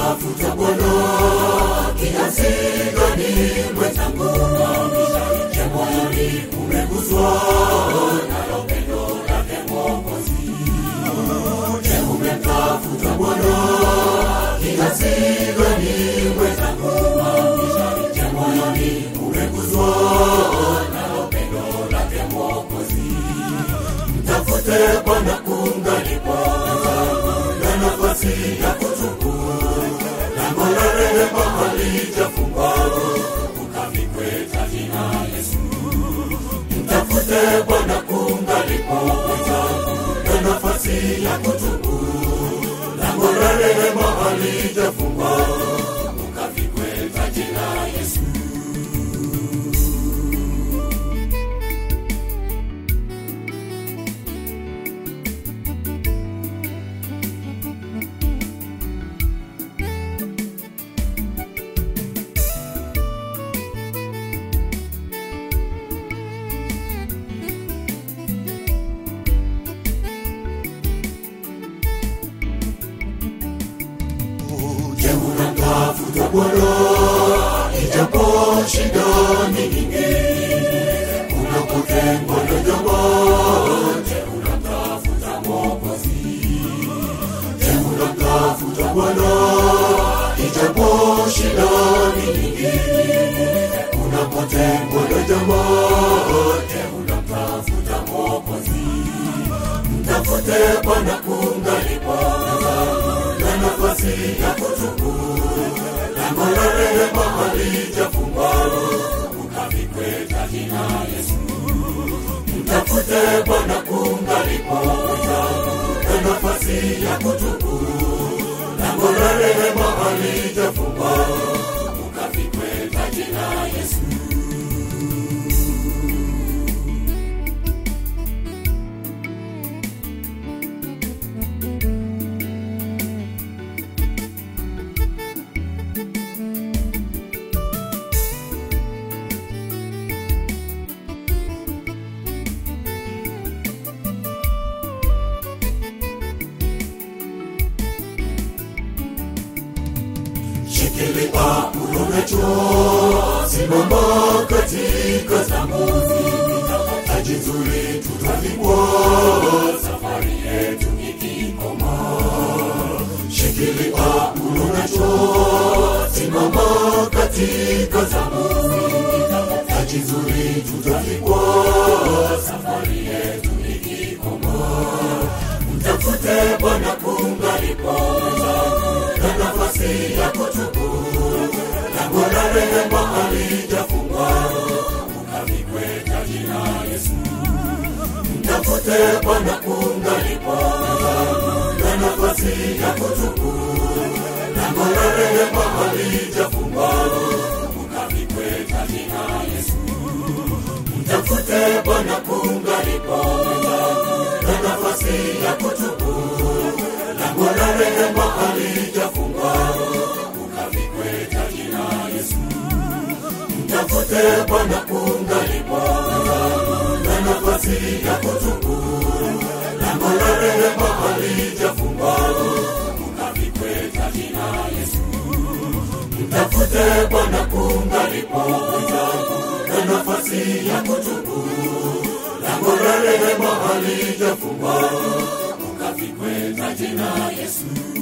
umemtafuta Bwana kiasi gani mwenzangu? Je, moyoni umeguswa nalo pendo lake Mwokozi? Je, umemtafuta Bwana kiasi gani mwenzangu? Je, moyoni umeguswa nalo pendo lake Mwokozi? Mtafute Bwana kungalipo na nafasi ya kutubu, lango la rehema halijafungwa, ukavikwe taji na Yesu. Mtafute Bwana kungalipo na nafasi ya kutubu, lango la rehema halijafungwa, ukavikwe taji na Yesu. Je, unamtafuta Bwana ijapo shida ni nyingi, unapotengwa na jamaa? Je, unamtafuta Mwokozi? Je, unamtafuta Bwana ijapo shida ni nyingi, unapotengwa na jamaa? Je, unamtafuta Mwokozi? Mtafute Bwana kungalipo na nafasi ya kutubu, lango la rehema halijafungwa, ukavikwe taji na Yesu. Mtafute Bwana kungalipo na nafasi ya kutubu, lango la rehema halijafungwa, ukavikwe taji na Yesu. Shikilia ulonacho, simama katika zamu, taji nzuri tutavikwa, safari yetu ikikoma. Shikilia ulonacho, simama katika zamu, taji nzuri tutavikwa, safari yetu ikikoma. Mtafute Bwana kungalipo na nafasi ya kutubu, lango la rehema halijafungwa, ukavikwe taji na Yesu. Mtafute Bwana kungalipo na nafasi ya kutubu, lango la rehema halijafungwa, ukavikwe taji na Yesu. Mtafute Bwana kungalipo na nafasi ya kutubu, lango la rehema halijafungwa, ukavikwe taji na Yesu. Mtafute Bwana kungalipo na nafasi ya kutubu, lango la rehema halijafungwa, ukavikwe taji na Yesu. Mtafute Bwana kungalipo na nafasi ya kutubu, lango la rehema halijafungwa, ukavikwe taji na Yesu.